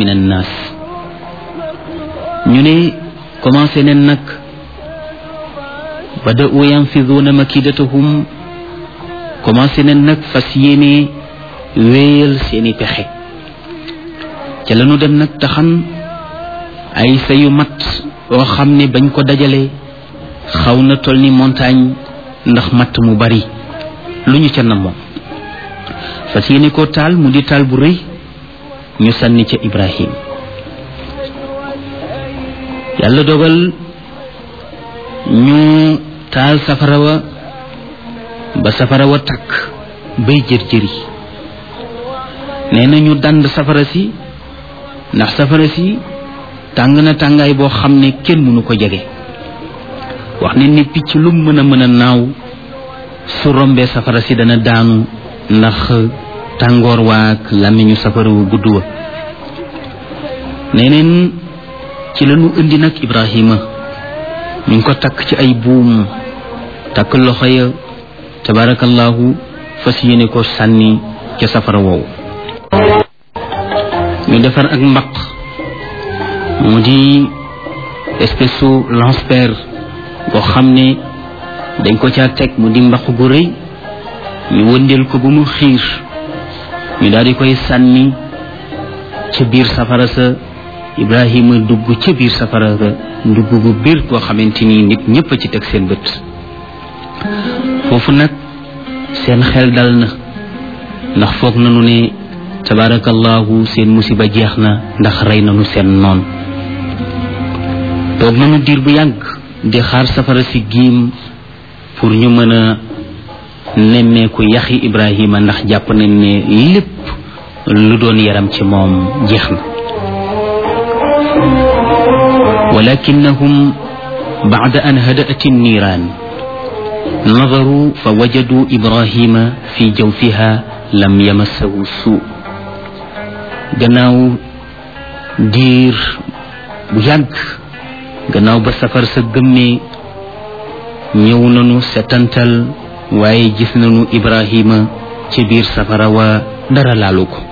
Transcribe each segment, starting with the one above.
min annaas ñu ne commencé nen nag bada'u yanfiduuna makidatahum commencé nen nag fas yéene wéyal seeni pexe ca lañu dem nag taxan ay sayu mat oo xam ne bañ ko dajale xaw na toll ni montagne ndax matt mu bari lu ñu ca namoon fas yéene ko taal mu di taal bu rëy ñu sànni ca Ibrahim yàlla dogal ñu taal safara wa ba safara wa takk bay jër-jëri nee na ñu dand safara si ndax safara si tàng na tàngaay boo xam ne kenn mënu ko jege wax ne ni picc lu mën a mën a naaw su rombee safara si dana daanu ndax tàngoor waak làmmiñu safara wu gudd wa neneen ci lañu indi nag Ibrahima ñu ngi ko takk ci ay buum takk loxo ya tabarakallahu fas yéene ko sànni ca safara woowu ñu defar ak mbaq mu di espèce su lance-pierre boo xam ne dañ ko caa teg mu di mbaq gu rëy ñu wëndeel ko ba mu xiir ñu daal di koy sànni ca biir safara sa Ibrahima dugg ca biir safara sa dugg bu biir koo xamante ni nit ñëpp a ci teg seen bët foofu nag seen xel dal na ndax foog nañu ne tabarakallahu seen musiba jeex na ndax rey nañu seen noon toog nañu diir bu yàgg di xaar safara si giim pour ñu mën a nemmeeku yaxi Ibrahima ndax jàpp nañ ne lépp lu doon yaram ci moom jeex na walakinnahum bacda an hadaat النيران نظروا فوجدوا إبراهيم في جوفها لم يمسه سوء gannaaw diir bu yàgg gannaaw ba safar sa gëmmee ñëw nañu setantal waaye gis nañu Ibrahima ci biir safara wa dara laalu ko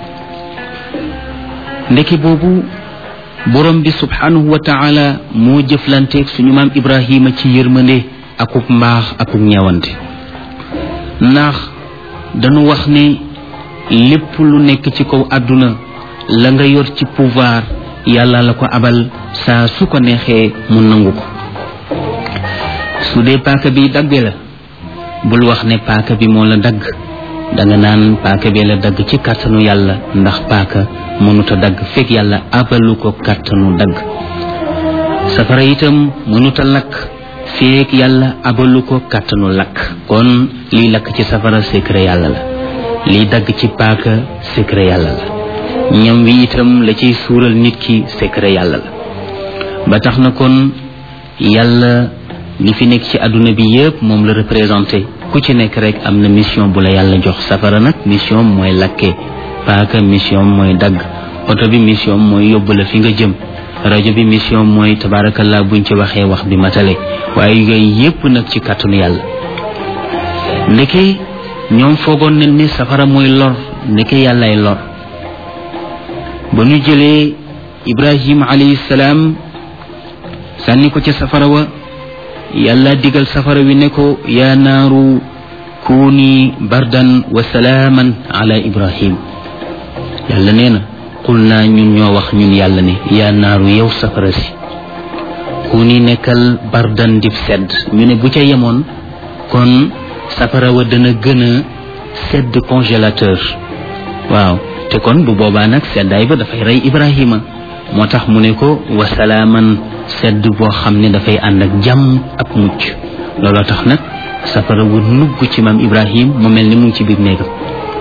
ndeke boobu borom bi subhanahu wa taala moo jëflanteeg suñu maam Ibrahima ci yërmande akub mbaax akub ñeewante ndax dañu wax ne lépp lu nekk ci kaw àdduna la nga yor ci pouvoir yàlla la ko abal saa su ko neexee mu nangu ko su dee paaka bi dagge la bul wax ne paaka bi moo la dagg danga naan paaka bi la dagg ci kàttanu yàlla ndax paaka mënuta dagg fekk yàlla abalu ko kàttanu dagg safara itam mënuta lakk feek yàlla abalu ko kàttanu lakk kon liy lakk ci safara secret yàlla la liy dagg ci paaka secret yàlla la ñam wi itam la ciy suural nit ki secret yàlla la ba tax na kon yàlla li fi nekk ci àdduna bi yépp moom la représenté ku ci nekk rek am na mission bu la yàlla jox safara nag mission mooy lakke paaka mission mooy dagg oto bi mission mooy yóbbu la fi nga jëm rajo bi mission mooy tabarakallah buñ ci waxee wax bi matale waaye yooyu yépp nag ci kàttanu yàlla ndeke ñoom foogoon nañ ne safara mooy lor ndeke yàllay lor ba ñu jëlee ibrahim alayhi salaam sànni ko ca safara wa yàlla digal safara wi ne ko yaa naaru kuuni bardan wa salaaman ala ibrahim yàlla nee na qul naa ñun ñoo wax ñun yàlla ne yaa naaru yow safara si kuuni nekkal bardan dib sedd ñu ne bu ca yemoon kon safara wa dana gën a sedd congélateur waaw te kon bu boobaa nag seddaay ba dafay rey ibrahima moo tax mu ne ko wa salaaman sedd boo xam ne dafay ànd ak jàmm ak mucc looloo tax nag safara wu nugg ci maam ibrahim mu mel ni mu ngi ci biir néegam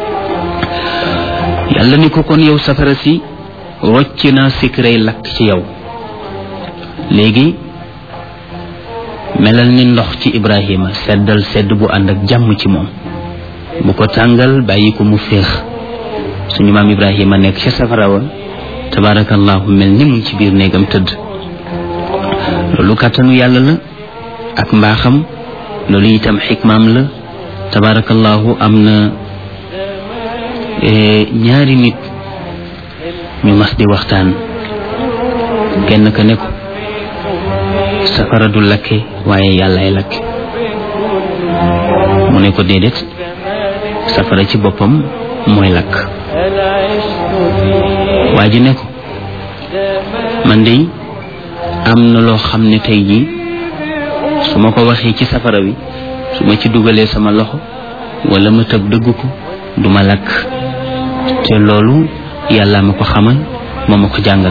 yàlla ni ko kon yow safara si rocc naa sikrey lakk ci yow léegi melal ni ndox ci ibrahima seddal sedd bu ànd ak jàmm ci moom bu ko tàngal bàyyi ko mu féex suñu maam ibrahima nekk ca safara wa tabarakallahu mel ni mu ngi ci biir néegam tëdd loolu kàttanu yàlla la ak mbaaxam loolu itam xikmaam la tabarakallahu am na ñaari nit ñu mas di waxtaan kenn ka ne ko safara du lakke waaye yàllaay lakke mu ne ko déedéet safara ci boppam mooy lakk waa ji ne ko man de am na loo xam ne tey jii su ma ko waxee ci safara wi su ma ci dugalee sama loxo wala ma tëb dëgg ko du ma lakk te loolu yàlla ma ko xamal moo ma ko jàngal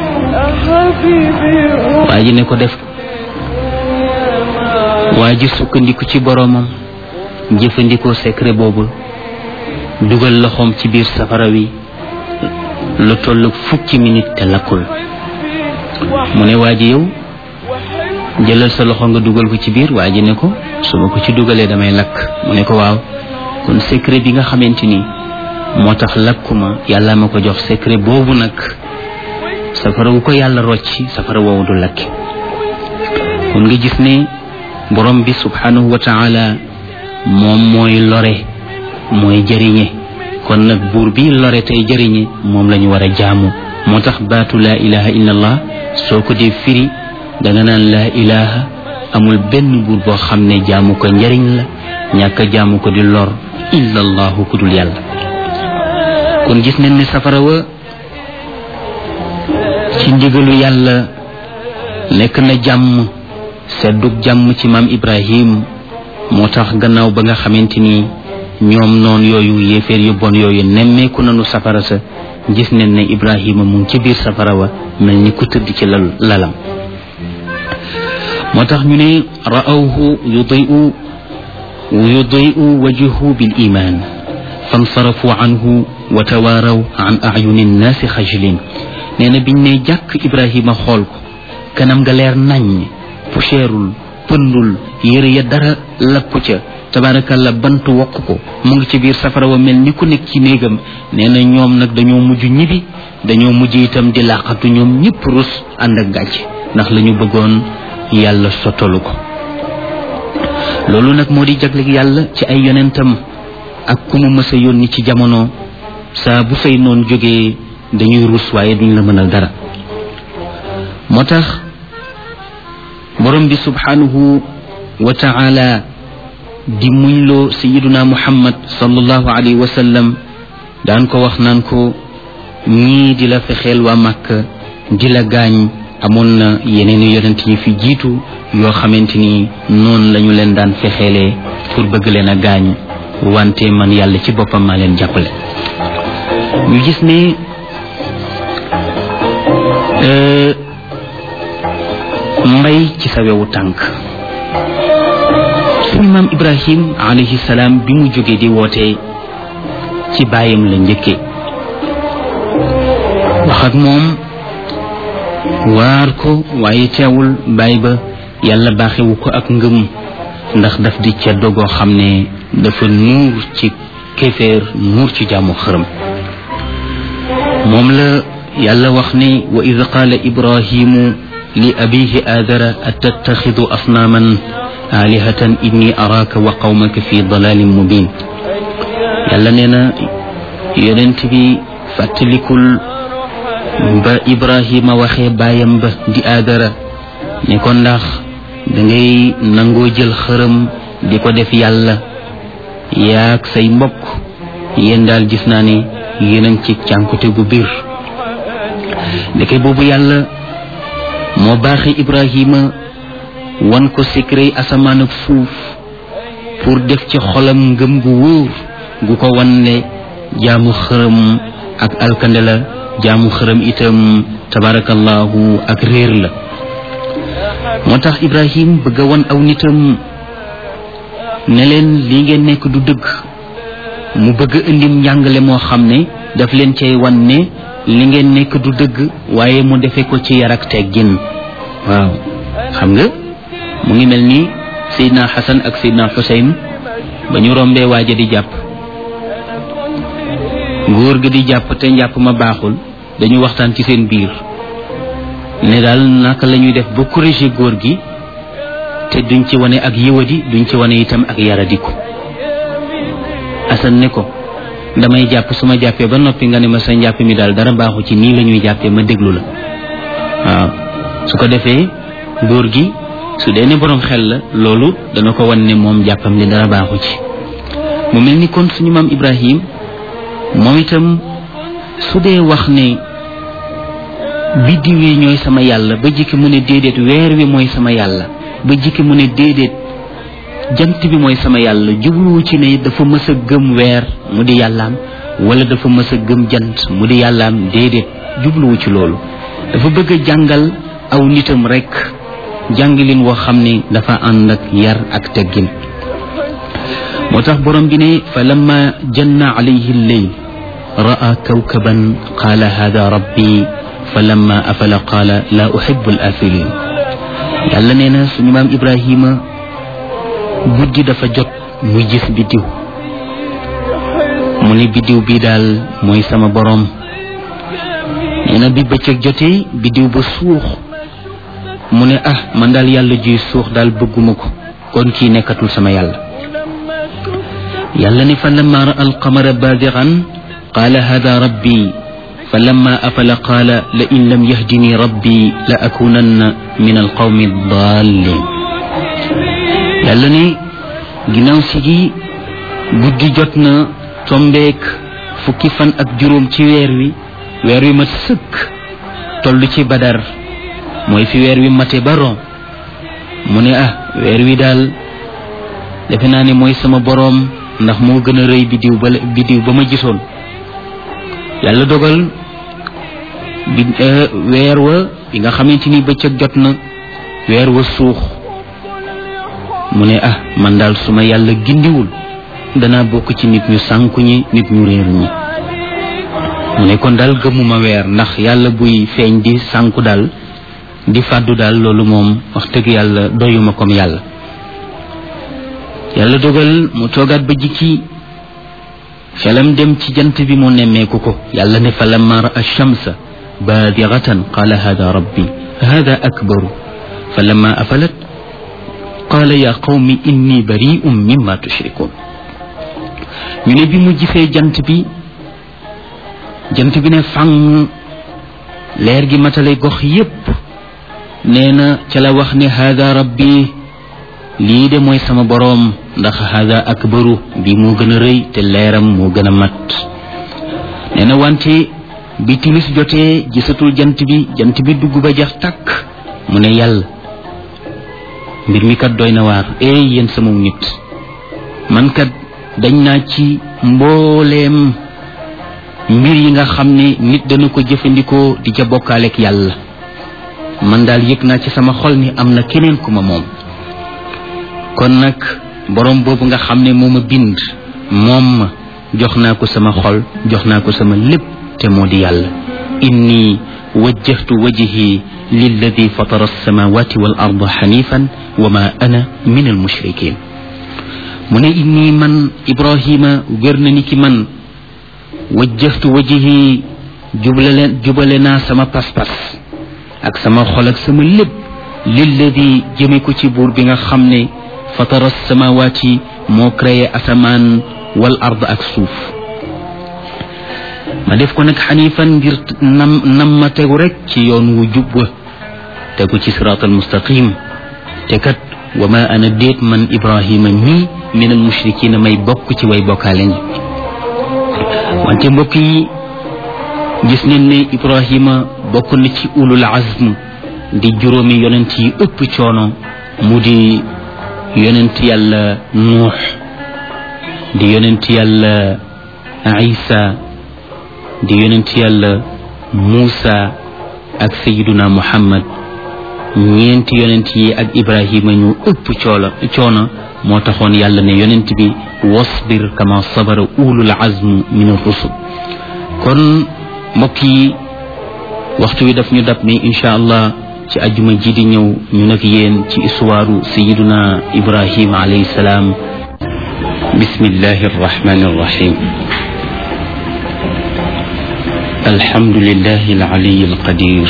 waa ji ne ko def waa ji sukkandiku ci boroomam jëfandikoo secret boobu dugal loxoom ci biir safara wi lu toll fukki minute te lakkul mu ne waa ji yow jëlal sa loxo nga dugal ko ci biir waa ji ne ko su ma ko ci dugalee damay lakk mu ne ko waaw kon secret bi nga xamante ni moo tax lakkuma yàlla ma ko jox secret boobu nag safara wu ko yàlla rocci safara woowu du lakki kon nga gis ne borom bi subhanahu wa taala moom mooy lore mooy jëriñe kon nag buur bi lore tey jëriñe moom la ñu war a jaamu moo tax baatu laa ilaha illa allah soo ko dee firi danga naan laa ilaha amul benn buur boo xam ne jaamu ko njëriñ la ñàkk a jaamu ko di lor illa allahu ku dul yàlla kon gis nañ ne safara wa ci ndigalu yàlla nekk na jàmm seddug jàmm ci maam ibrahim moo tax gannaaw ba nga xamante ni ñoom noon yooyu yéeféer yu bon yooyu nemmeeku nañu safara sa gis nañ ne ibrahima mu ngi ci biir safara wa mel ni ku tëdd ci lal lalam moo tax ñu ne ra'awhu yudi'u yudi'u wajhuhu bil iman fansarafu anhu wa tawaaraw an ayuni nnaasi xajlin nee na biñ ne jàkk ibrahima xool ko kanam nga leer nañ pucceerul pëndul yëre ya dara lakku ca tabaarakalla bant wokk ko mu ngi ci biir safara wa mel ni ku nekk ci néegam nee na ñoom nag dañoo mujj ñibi dañoo mujj itam di làqatu ñoom ñëpp rus ànd ak gàcc ndax la ñu bëggoon yàlla sottalu ko loolu nag moo di jagleeg yàlla ci ay yonentam ak ku mu mës a yónni ci jamono saa bu fay noon jógee dañuy rus waaye duñ la mënal dara moo tax borom bi subhanahu wa taala di muñloo sayiduna muhammad sallallahu alayhi wa sallam daan ko wax naan ko ñii di la fexeel waa màkk di la gaañ amoon na yeneen i yonent yi fi jiitu yoo xamante ni noonu lañu leen daan fexeelee pour bëgg leen a gaañ wante man yàlla ci boppam maa leen jàppale ñu gis ne mbay ci sa wewu tànk suñu maam ibrahim alayhi salaam bi mu jógee di woote ci baayam la njëkke wax ak moom waar ko waaye teewul baay ba yàlla baaxewu ko ak ngëm ndax daf di ca dogoo xam ne dafa nuur ci kéeféer nuur ci jaamu xërëm moom la yàlla wax ne wa id qaala ibrahimu li abihi aadara atattaxidu asnaaman aalihatan inni araaka wa qawmaka fi dalalin mubin yàlla nee na yonent bi fàttalikul ba ibrahima waxee baayam ba di aadara ne ko ndax dangay nangoo jël xërëm di ko def yàlla yaag say mbokk yéen daal gis naa ne yéen ci cànkute gu biir ndeke boobu yàlla moo baaxee ibrahima wan ko secret asamaan ak suuf pour def ci xolam ngëm gu wóor gu ko wan ne jaamu xërëm ak alkande la jaamu xërëm itam tabarakallahu ak réer la moo tax ibrahim bëgg a wan aw nitam ne leen li ngeen nekk du dëgg mu bëgg a indim njàngale moo xam ne daf leen cay wan ne li ngeen nekk du dëgg waaye mu defe ko ci yar ak teggin waaw xam nga mu ngi mel ni Seydina Xasan ak Seydina Xuseyn ba ñu rombee waaja di jàpp góor gi di jàpp te njàpp ma baaxul dañu waxtaan ci seen biir ne daal naka la ñuy def ba corriger góor gi te duñ ci wane ak yëwadi duñ ci wane itam ak yaradiku Asan ne ko damay jàpp su ma jàppee ba noppi nga ne ma sa njàpp mi daal dara baaxu ci nii la ñuy jàppee ma déglu la waaw su ko defee góor gi su dee ne boroom xel la loolu dana ko wan ne moom jàppam li dara baaxu ci mu mel ni kon suñu maam Ibrahim moom itam su dee wax ne biddiw yi ñooy sama yàlla ba jikki mu ne déedéet weer wi mooy sama yàlla ba jikki mu ne déedéet jant bi mooy sama yàlla jubluwu ci ne dafa mës a gëm weer mu di yàllaam wala dafa mës a gëm jant mu di yàllaam déedéet jubluwu ci loolu dafa bëgg a jàngal aw nitam rekk jàngalin woo xam ne dafa ànd ak yar ak teggin moo tax borom bi ne fa lamma janna alayhi lleyl ra'a kawkaban qaala hada rabbi fa lamma afala qaala la uhibbu al afilin yàlla nee na suñu maam ibrahima guddi dafa jot muy gis biddiw mu ne biddiw bii daal mooy sama boroom nee na bi bëccëg jotee biddiw ba suux mu ne ah man daal yàlla juy suux daal bëgguma ko kon kii nekkatul sama yàlla yàlla ne fa lamma ra alqamara baadiran qaala hada rabbi fa lamma afala qaala la in lam yahdini rabbi la akunanna min alqawmi dallin yàlla ne ginnaaw si gi guddi jot na tombeek fukki fan ak juróom ci weer wi weer wi mat sëkk toll ci badar mooy fi weer wi mate ba ron mu ne ah weer wi daal defe naa ne mooy sama boroom ndax moo gën a rëy bidiw ba bidiw ba ma gisoon yàlla dogal bi weer wa bi nga xamante ni bëccëg jot na weer wa suux mu ne ah man daal su ma yàlla gindiwul danaa bokk ci nit ñu sànku ñi nit ñu réer ñi mu ne kon daal gëmuma weer ndax yàlla buy feeñ di sànku daal di fàddu daal loolu moom wax dëgg yàlla doyuma comme yàlla yàlla dogal mu toogaat ba jikki xelam dem ci jant bi mu nemmeeku ko yàlla ne fa lamma raa shamsa baadiratan qaala hada rabbi hada akbaru fa lamma afalat qaala ya qawmi inni bari'un mimma tushrikun ñu ne bi mu gisee jant bi jant bi ne fang leer gi matale gox yépp nee na ca la wax ne hada rabbi lii de mooy sama boroom ndax hada akbaru bi moo gën a rëy te leeram moo gën a mat nee na wante bi timis jotee gisatul jant bi jant bi dugg ba jeex tàkk mu ne yàlla mbir mi kat doy na waar ey yéen sama nit man kat dañ naa ci mbooleem mbir yi nga xam ne nit dana ko jëfandikoo di ca bokkaaleek yàlla man daal yëg naa ci sama xol ni am na keneen ku ma moom kon nag borom boobu nga xam ne moo ma bind moom ma jox naa ko sama xol jox naa ko sama lépp te moo di yàlla inni wajjahtu wajhi lilladi fatara alsamawati wal arda xanifan wa ma ana min almushrikin mu ne inni man ibrahima wér na ni ki man wajjahtu wajhi jublale jubale naa sama pas-pas ak sama xol ak sama lépp lilladi jëme ko ci buur bi nga xam ne fatara samawaati moo créé asamaan wal ard ak suuf ma def ko nag xanifan ngir nam nam ma tegu rek ci yoon wu jub wa tegu ci siraatal mustaqim te kat wa ma ana déet man ibrahima mii min al mushrikina may bokk ci way bokkaale ñi wante mbokk yi gis neen ne ibrahima bokk na ci ulul azm di juróomi yonent yi ëpp coono mu di yonent yàlla nuux di yonent yàlla isa di yonent yàlla muusa ak sayiduna muhammad ñeenti yonent yi ak ibrahima ñu ëpp coola coono moo taxoon yàlla ne yonent bi wasbir kama sabara ulul azm min ar-rusul kon mbokk yi waxtu wi daf ñu dab ni incha allah ci ajuma ji di ñëw ñu nag yéen ci histoire sayiduna ibrahim alayhi salaam bismillahi arrahmani arrahim alhamdulillahi alali alqadir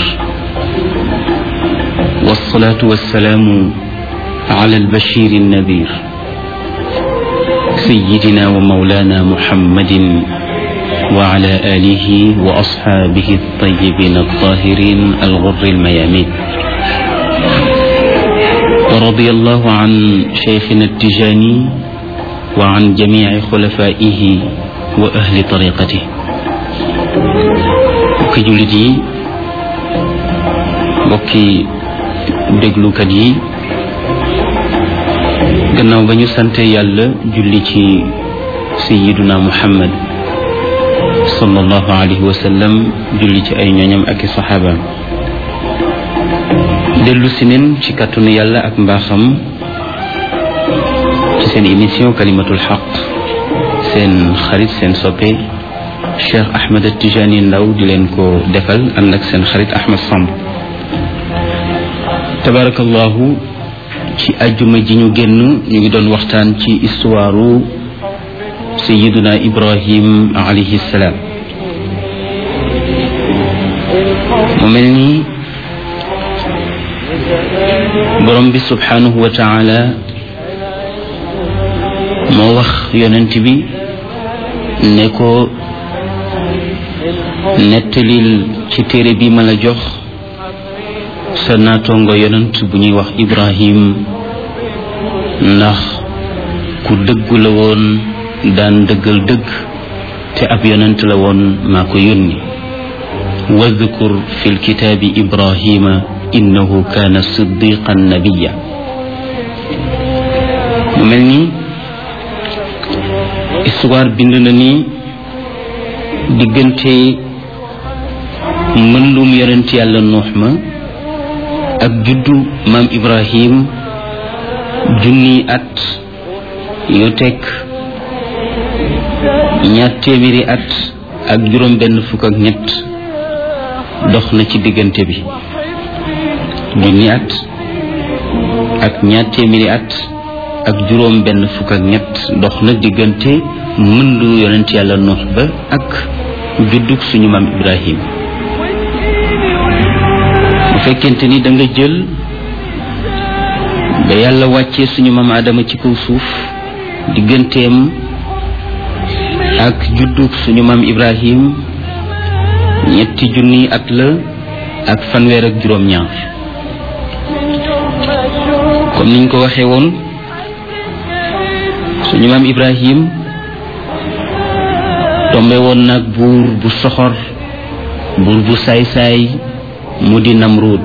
والصلاة والسلام على البشير النذير سيدنا ومولانا محمد وعلى آله وأصحابه الطيبين الطاهرين الغر الميامين ورضي الله عن شيخنا التجاني وعن جميع خلفائه وأهل طريقته mbokki jullit yi mbokki déglukat yi gannaaw ba ñu sante yàlla julli ci sayiduna muhammad sallallahu alayhi wa sallam julli ci ay ñooñam ak i saxaabaam dellu si neen ci kàttanu yàlla ak mbaaxam ci seen émission kalimatul xaq seen xarit seen soppe Cheikh Ahmed Tijani Ndaw di leen ko defal ànd ak seen xarit Ahmed Samb tabarakallahu ci ajjuma ji ñu génn ñu ngi doon waxtaan ci istuwaaru sayiduna Ibrahim alayhi salaam mu mel ni borom bi subhanahu wa taala moo wax yonent bi ne ko nettalil ci téere bi ma la jox sa naatongo yonent bu ñuy wax Ibrahim ndax ku dëggu la woon daan dëggal dëgg te ab yonent la woon maa ko yónni wadkur fi lkitaabi Ibrahima innahu kaana siddiqan nabiya mu mel ni histoire bind na ni diggante mbëndum yonent yàlla nuux ma ak juddu maam ibrahim junni at yu teg ñaar téeméeri at ak juróom benn fukk ak ñett dox na ci diggante bi junni at ak ñaar téeméeri at ak juróom benn fukk ak ñett dox na diggante mëndu yonent yàlla nuux ba ak juddug suñu maam ibrahim bu fekkente ni da nga jël ba yàlla wàccee suñu maam adama ci kaw suuf digganteem ak juddug suñu maam ibrahim ñetti junni at la ak fanweer ak juróom-ñaar comme niñ ko waxee woon suñu maam ibrahim tombe woon nag buur bu soxor buur bu saay-saay mu di namruud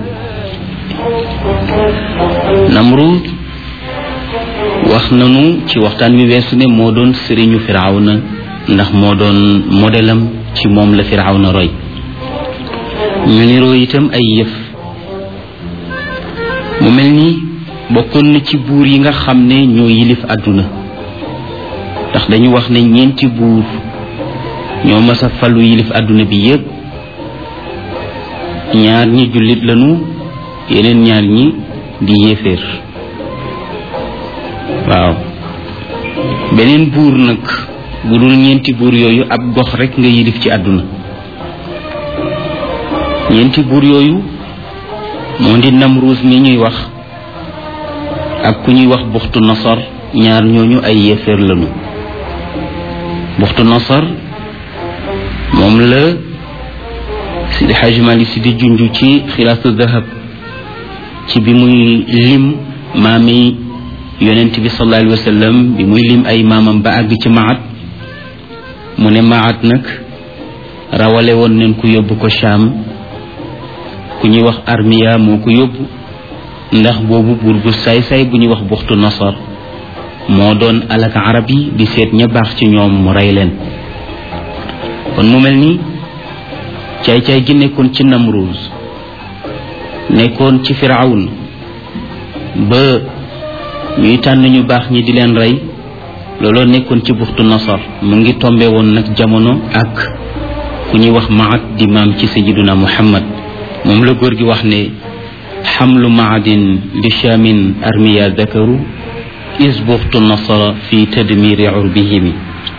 namruud wax nanu ci waxtaan wi weesu ne moo doon sëriñu firawna ndax moo doon modelam ci moom la firawna roy ñu niroo itam ay yëf mu mel ni bokkoon na ci buur yi nga xam ne ñoo yilif àdduna ndax dañu wax ne ñeenti buur ñoo mas a falu yilif àdduna bi yépp ñaar ñi jullit lañu yeneen ñaar ñi di yéeféer waaw beneen buur nag bu dul ñeenti buur yooyu ab gox rekk nga yilif ci àdduna ñeenti buur yooyu moo di Namruus mi ñuy wax ak ku ñuy wax buxtu nasar ñaar ñooñu ay yéeféer lañu buxtu nasar moom la Sidi Xaaji Malik Si di junj ci xilaasu dahab ci bi muy lim maami yonent bi sallallahu alayhi wa sallam bi muy lim ay maamam ba àgg ci maat mu ne maat nag rawale woon nañ ku yóbbu ko Shaam ku ñuy wax armiya moo ko yóbbu ndax boobu buur bu saay-saay bu ñuy wax buxtu nasar moo doon alak arab yi di seet ña baax ci ñoom mu rey leen kon mu mel ni caay-caay gi nekkoon ci Namruuz nekkoon ci Firawun ba ñuy tànn ñu baax ñi di leen rey looloo nekkoon ci buxtu nasar mu ngi tombe woon nag jamono ak ku ñuy wax maat di maam ci sayiduna muhammad moom la góor gi wax ne xamlu maadin li shamin armiya dakaru is buxtu nasara fi tadmiri urbihimi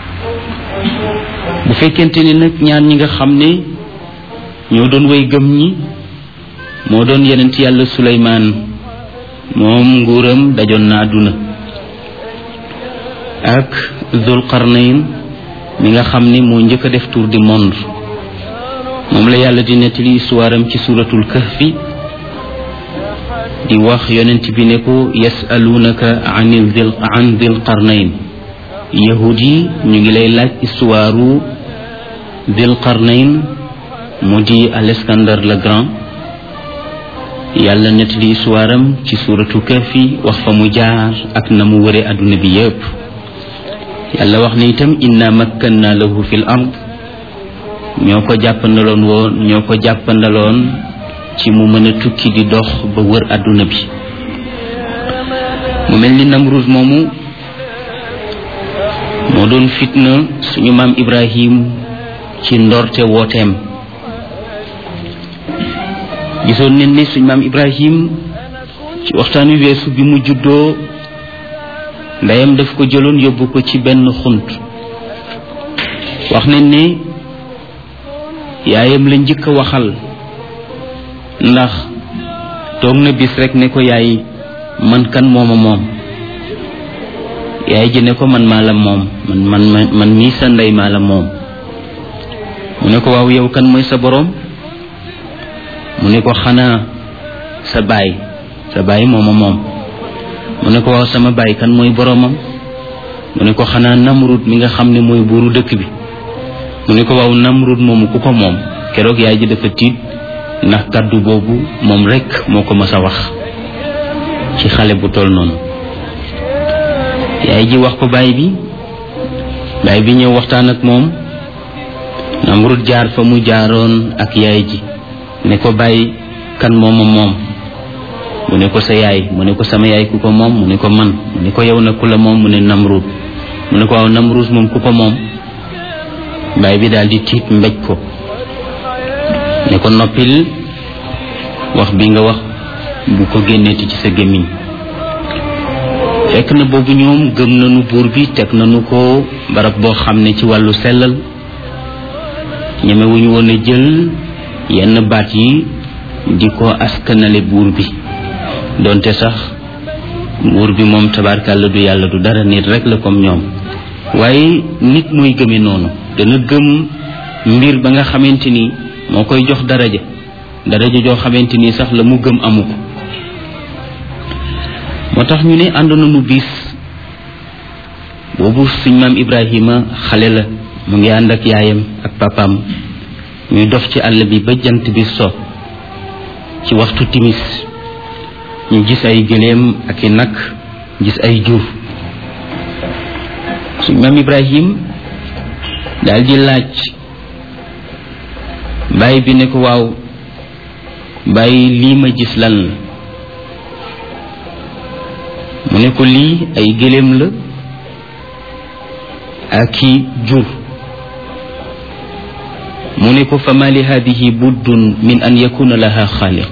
bu fekkente ni nag ñaan ñi nga xam ne ñoo doon way gëm ñi moo doon yenent yàlla suleymaan moom nguuram dajoon na àdduna ak zul qarnayn mi nga xam ne moo njëkk a def tour du monde moom la yàlla di nettali histoire am ci suratul kahfi di wax yonent bi ne ko yasalunaka anil dil an dil qarnayn yahud yi ñu ngi lay laaj histoire dil qarnayn mu di Alexandre le Grand yàlla nettali histoire am ci suratul kahfi wax fa mu jaar ak na mu wëre adduna bi yépp yàlla wax ne itam inna makkanna lahu fil ard ñoo ko jàppandaloon woon ñoo ko jàppandaloon ci mu mën a tukki di dox ba wër àdduna bi mu mel ni Namrud moomu moo doon fitna suñu maam Ibrahim ci ndorte wooteem gisoon nañ ne suñu maam Ibrahim ci waxtaan wi weesu bi mu juddoo ndeyam daf ko jëloon yóbbu ko ci benn xunt wax nañ ne yaayam la njëkk a waxal ndax toog na bis rek ne ko yaay man kan mooma moom yaay ji ne ko man maa la moom man man man mii sa ndey maa la moom mu ne ko waaw yow kan mooy sa boroom mu ne ko xanaa sa baay sa baay mooma moom mu ne ko waaw sama baay kan mooy boroomam mu ne ko xanaa namrud mi nga xam ne mooy buuru dëkk bi mu ne ko waaw namrud moomu ku ko moom keroog yaay ji dafa tiit ndax kàddu boobu moom rekk moo ko mës a wax ci xale bu toll noonu yaay ji wax ko baay bi baay bi ñëw waxtaan ak moom namrud jaar fa mu jaaroon ak yaay ji ne ko bàyyi kan mooma moom mu ne ko sa yaay mu ne ko sama yaay ku ko moom mu ne ko man mu ne ko yow na ku la moom mu ne namrud mu ne ko waaw namrud moom ku ko moom baay bi daal di tiit mbéj ko ne ko noppil wax bi nga wax bu ko génneeti ci sa gémmiñ fekk na boobu ñoom gëm nañu buur bi teg nañu ko barab boo xam ne ci wàllu sellal ñemewuñu woon a jël yenn baat yi di ko askanale buur bi donte sax buur bi moom tabarkàlla du yàlla du dara nit rek la comme ñoom waaye nit mooy gëme noonu dana gëm mbir ba nga xamante ni moo koy jox daraja daraja joo xamante ni sax la mu gëm amu ko moo tax ñu ne ànd nañu bis boobu suñ maam Ibrahima xale la mu ngi ànd ak yaayam ak papaam ñuy dox ci àll bi ba jant bi so ci waxtu timis ñu gis ay gëléem ak i nag gis ay jur suñ maam Ibrahim daal di laaj bàyyi bi ne ko waaw bàyyi lii ma gis lan la mu ne ko lii ay gëléem la ak i jur mu ne ko fama li hadihi buddun min an yakuna laha xaaliq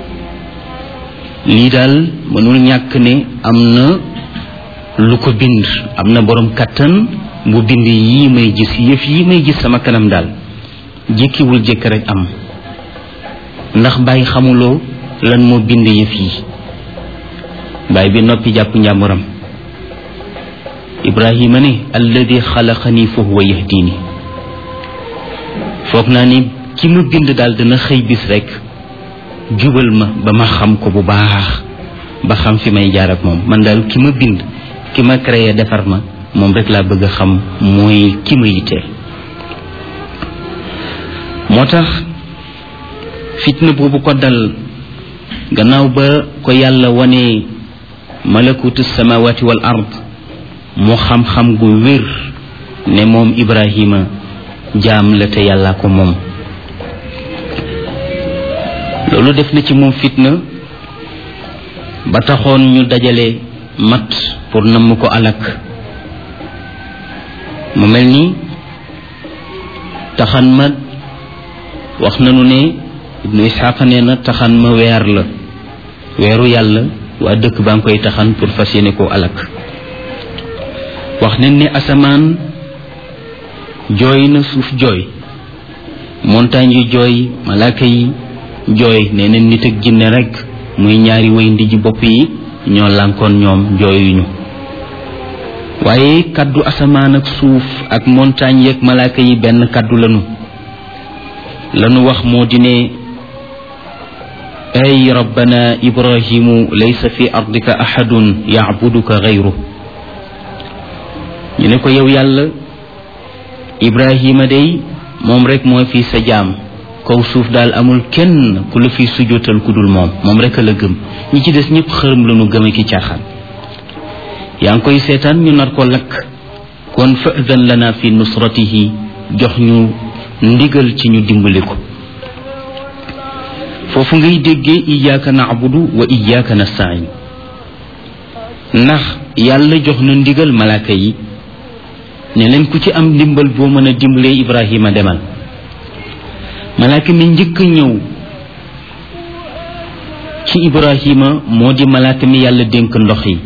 lii daal mënul ñàkk ne am na lu ko bind am na borom kattan bu bind yii may gis yëf yi may gis sama kanam daal jékkiwul jékk rek am ndax bàyyi xamuloo lan moo bind yëf yi bàyyi bi noppi jàpp njàmburam ibrahima ne alladi xalaqani fa huwa yahdini foog naa ni ki ma bind daal dana xëy bis rek jubal ma ba ma xam ko bu baax ba xam fi may jaar ak moom man daal ki ma bind ki ma créé defar ma moom rek laa bëgg a xam mooy ki ma yitteel moo tax fitna boobu ko dal gannaaw ba ko yàlla wane malakutu samawati wal ard mu xam-xam gu wér ne moom ibrahima jaam la te yàlla ko moom loolu def na ci moom fitna ba taxoon ñu dajale mat pour namm ko alak mu mel ni taxan ma wax nanu ne ibnu isxaqa nee na taxan ma weer la weeru yàlla waa dëkk baa ngi koy taxan pour fas yéene koo alak wax nañ ne asamaan jooy na suuf jooy montagne yu jooy malaaka yi jooy nee na nit ak jinne rek muy ñaari way ndiji bopp yi ñoo lànkoon ñoom jooyuñu waaye kaddu asamaan ak suuf ak montagne yeeg malaaka yi benn kaddu lanu lanu wax moo di ne ay rabbana ibrahimu laysa fi ardika ahadun yacbuduka gayru ñu ne ko yow yàlla ibrahima day moom rek mooy fii sa jaam kaw suuf daal amul kenn ku la fi sujootal ku dul moom moom rek a la gëm ñi ci des ñëpp xërëm la ñu gëm ki caaxaan yaa ngi koy seetaan ñu nar ko lakk kon fa'dan lana fi nusratihi jox ñu ndigal ci ñu dimbali ko foofu ngay déggee iyyaka na'budu wa iyyaka nasta'in ndax yàlla jox na ndigal malaaka yi ne leen ku ci am ndimbal boo mën a dimbalee Ibrahima demal malaaka mi njëkk a ñëw ci Ibrahima moo di malaaka mi yàlla dénk ndox yi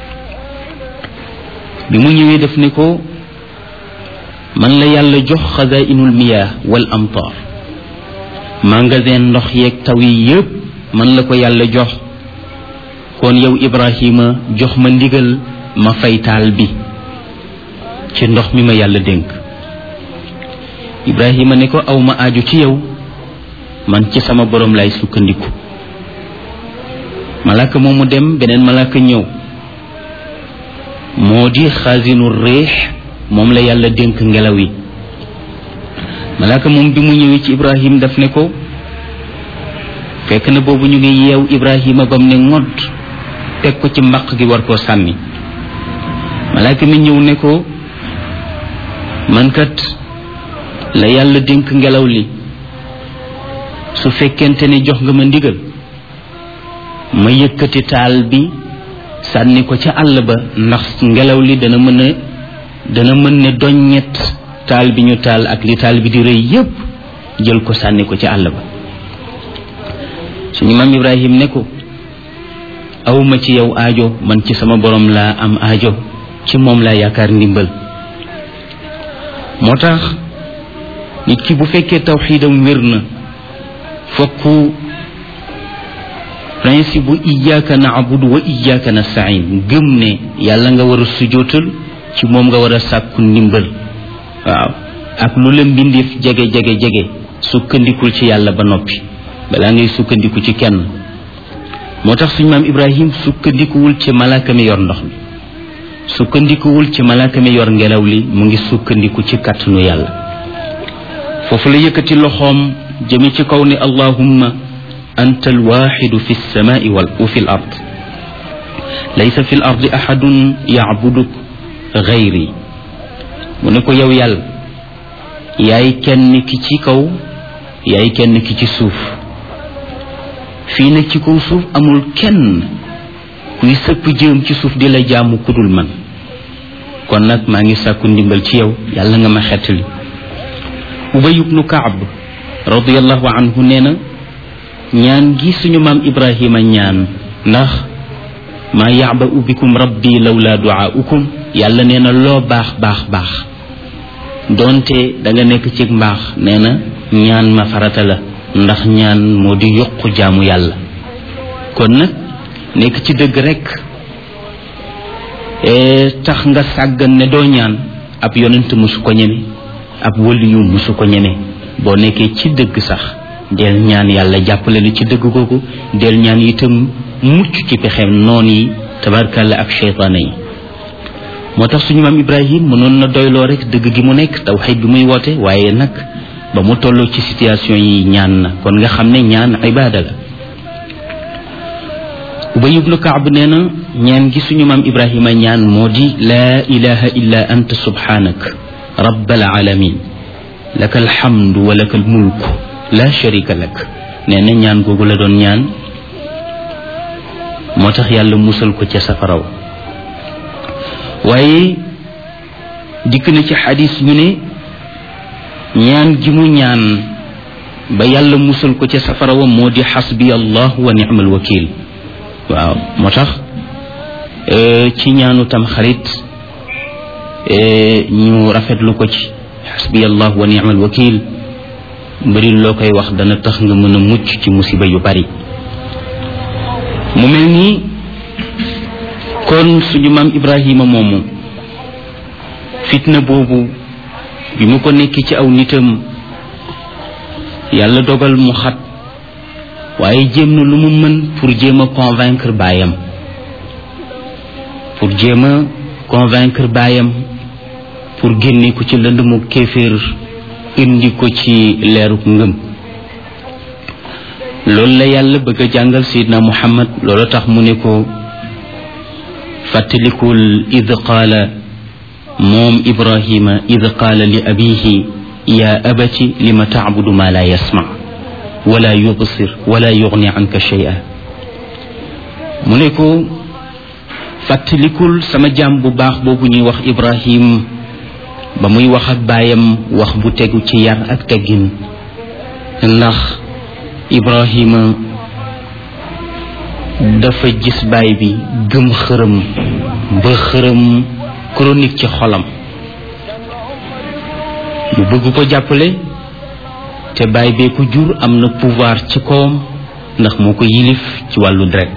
bi mu ñëwee def ne ko man la yàlla jox xazainul miyaa wal amtar magasin ndox yeeg taw yi yépp man la ko yàlla jox kon yow Ibrahima jox ma ndigal ma fay taal bi ci ndox mi ma yàlla dénk Ibrahima ne ko aw ma aaju ci yow man ci sama borom lay sukkandiku malaaka moomu dem beneen malaaka ñëw moo di xaasinu réex moom la yàlla dénk ngelaw yi malaaka moom bi mu ñëwee ci Ibrahim daf ne ko fekk na boobu ñu ngi yeew Ibrahima bam ne ngodd teg ko ci mbaq gi war koo sànni malaaka mi ñëw ne ko man kat la yàlla dénk ngelaw li su fekkente ne jox nga ma ndigal ma yëkkati taal bi sànni ko ca àll ba ndax ngelaw li dana mën a dana mën ne doññet taal bi ñu taal ak li taal bi di rëy yépp jël ko sànni ko ca àll ba suñu maam Ibrahim ne ko awma ci yow aajo man ci sama borom laa am aajo ci moom laa yaakaar ndimbal moo tax nit ki bu fekkee tawxiidam wér na fokk principe bu iyyaka na'budu wa iyyaka nasta'in gëm ne yàlla nga war a sujootal ci moom nga war a sàkku ndimbal waaw ak lu la mbindeef jege jege jege sukkandikul ci yàlla ba noppi balaa ngay sukkandiku ci kenn moo tax suñu maam Ibrahim sukkandikuwul ci malaaka mi yor ndox mi sukkandikuwul ci malaaka mi yor ngelaw li mu ngi sukkandiku ci kàttanu yàlla foofu la yëkkati loxoom jëme ci kaw ne allahumma anta alwaxidu fi lsamai wal wa fi l ard laysa fi l ardi axadun yacbuduk gayri mu ne ko yow yàlla yaay kenn ki ci kaw yaay kenn ki ci suuf fii nag ci kaw suuf amul kenn kuy sëpp jëm ci suuf di la jaamu kudul man kon nag maa ngi sàkku ndimbal ci yow yàlla nga ma xettali ubay ibnu kaab radiallahu anhu nee na ñaan gi suñu maam ibrahima ñaan ndax maa yaba bikum rabbi lawla duaukum yàlla nee na loo baax baax baax doonte da nga nekk ci mbaax nee na ñaan ma farata la ndax ñaan moo di yokku jaamu yàlla kon nag nekk ci dëgg rekk tax nga sàggan ne doo ñaan ab yonent musu ko ñeme ab waliyu musu ko ñeme boo nekkee ci dëgg sax del ñaan yàlla jàppale la ci dëgg googu del ñaan itam mucc ci pexem noon yi tabarkalla ak cheytaane yi moo tax suñu maam ibrahim mënoon na doyloo rek dëgg gi mu nekk tawxid bi muy woote waaye nag ba mu tolloo ci situation yi ñaan na kon nga xam ne ñaan ibaada la ubay ibnu kaab nee na ñaan gi suñu maam ibrahima ñaan moo di laa ilaha illa anta subhanak rabbal alamin laka alhamdu wa laka almulku la sharika lak nee na ñaan googu la doon ñaan moo tax yàlla musal ko ca safaraw waaye dikk na ci xadis ñu ne ñaan gi mu ñaan ba yàlla musal ko ca safarawa moo di xasbi allah wa ni'mal wakil waaw moo tax ci ñaanu tam xarit ñu rafetlu ko ci xasbi allah wa ni'mal wakil mbëri loo koy wax dana tax nga mën a mucc ci musiba yu bari mu mel ni kon suñu maam ibrahima moomu fitna boobu bi mu ko nekk ci aw nitam yàlla dogal mu xat waaye jéem na lu mu mën pour jéem a convaincre baayam pour jéem a convaincre baayam pour génne ko ci lënd mu kéeféer indi ko ci leeruk ngëm loolu la yàlla bëgg a jàngal sayidna muhammad loolu tax mu ne ko fàttalikul id qaala moom ibrahima id qaala li abihi ya abati lima tacbudu ma la yasma wala yubsir wala yugni anka shay'a mu ne ko fàttalikul sama jaam bu baax boobu ñuy wax ibrahim ba muy wax ak baayam wax bu tegu ci yar ak teggin ndax ibrahima dafa gis baay bi gëm xërëm ba xërëm chronique ci xolam mu bëgg ko jàppale te baay bee ko jur am na pouvoir ci kawam ndax moo ko yilif ci wàllu deret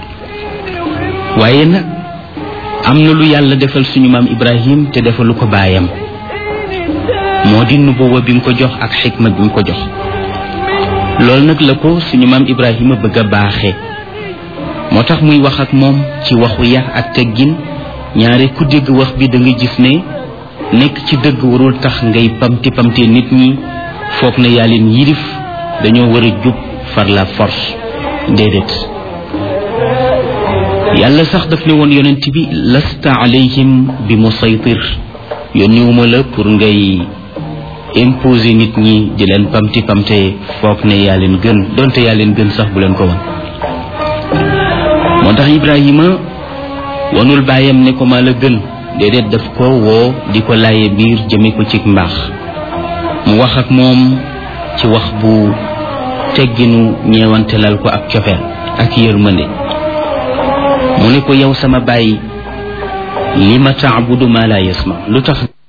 waaye nag am na lu yàlla defal suñu maam ibrahim te defalu ko baayam moo di nubuwa bi mu ko jox ak xikma bi mu ko jox loolu nag la ko suñu maam ibrahima bëgg a baaxee moo tax muy wax ak moom ci waxu yar ak teggin ñaare ku dégg wax bi da nga gis ne nekk ci dëgg warul tax ngay pamti pamte nit ñi foog na yaa leen yilif dañoo war a jub far la force déedéet yàlla sax daf ne woon yonent bi lasta alayhim bi musaytir yónniwuma la pour ngay imposer nit ñi di leen pamti pamte foog ne yaa leen gën donte yaa leen gën sax bu leen ko wan moo tax ibrahima wanul bàyyam ne ko maa la gën déedéet daf ko woo di ko laaye biir jëme ko ci mbaax mu wax ak moom ci wax bu tegginu ñeewantelal ko ak cofeel ak yërmande mu ne ko yow sama bàyyi li ma taabudu ma la yasma lu tax